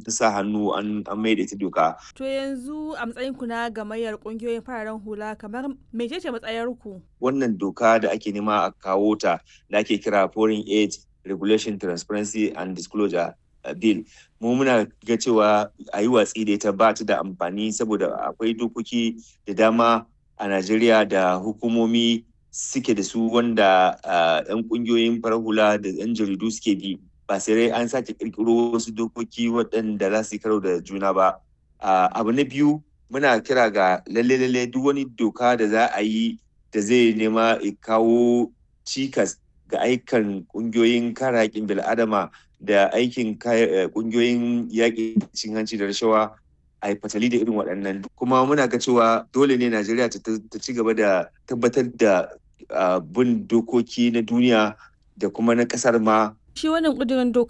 sa hannu an mai da ita doka. To yanzu a matsayin ku na gamayyar kungiyoyin fararen hula kamar mecece matsayar ku? Wannan doka da ake nema a kawo ta da ake kira Foreign Aid Regulation Transparency and Disclosure Bill. Mu muna ga cewa a yi watsi da ita ba ta da amfani saboda akwai dokoki da dama a Najeriya da hukumomi suke da su wanda 'yan kungiyoyin farar hula da 'yan jaridu suke bi ba sai an sake kirkiro wasu dokoki waɗanda za su yi karo da juna ba abu na biyu muna kira ga lalle lalle duk wani doka da za a yi da zai nema kawo cikas ga aikan kungiyoyin kare haƙƙin bil'adama da aikin kungiyoyin yaƙi cin hanci da rashawa a yi fatali da irin waɗannan kuma muna ga cewa dole ne najeriya ta ci gaba da tabbatar da bin dokoki na duniya da kuma na ƙasar ma shi wannan ƙudurin doka